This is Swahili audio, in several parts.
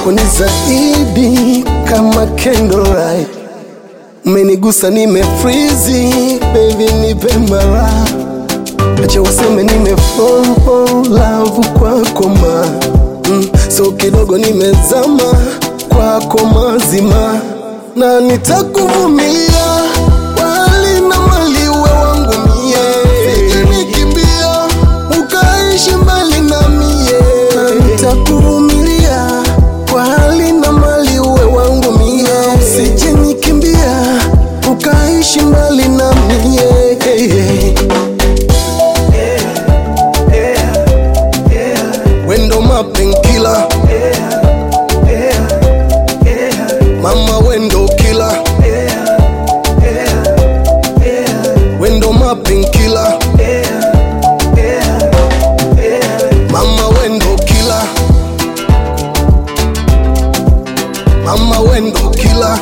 kwako ni zaidi kama candlelight, umenigusa nimefrizi, baby nipe mara, acha waseme nime fall for love kwako ma mm, so kidogo nimezama kwako mazima, na nitakuvumilia wali na mali uwe wangu mie, sijanikimbia ukaishi mbali na mie, na nitakuvumilia kwa hali na mali uwe wangu mie, sijanikimbia ukaishi mbali na mie wendo mapenkila mama wendo kila wendo mapenkila mama wendo kila mama wendo kila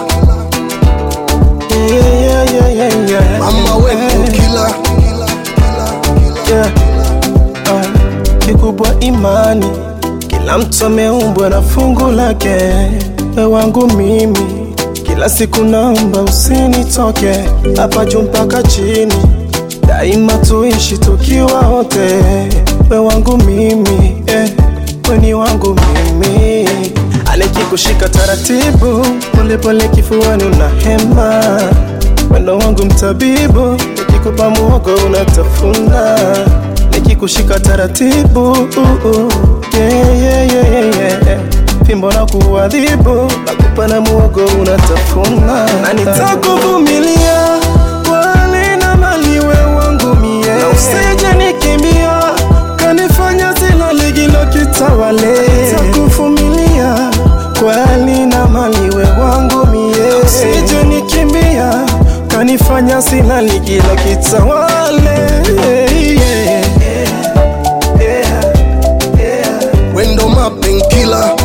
Yeah, yeah, yeah, yeah. mama wendo kila Yeah. Ah, kikubwa imani, kila mtu ameumbwa na fungu lake. We wangu mimi, kila siku naomba usinitoke hapa juu mpaka chini, daima tuishi tukiwa wote. We wangu mimi, eh, we ni wangu mimi, anikikushika taratibu, polepole kifuani una hema Wendo wangu mtabibu, nikikupa muhogo unatafuna, nikikushika taratibu uh, uh, yeah, yeah, yeah, yeah, yeah. Fimbo na kuadhibu, nakupa na muhogo unatafuna, na nitakuvumilia kwa hali na mali, we wangu mie, na usije nikimbia kanifanya zilo ligilo kitawale, nitakuvumilia kwa hali na mali, we wangu mie, usije nikimbia kanifanya sina ligilo kitawale yeah. wendo mapenkila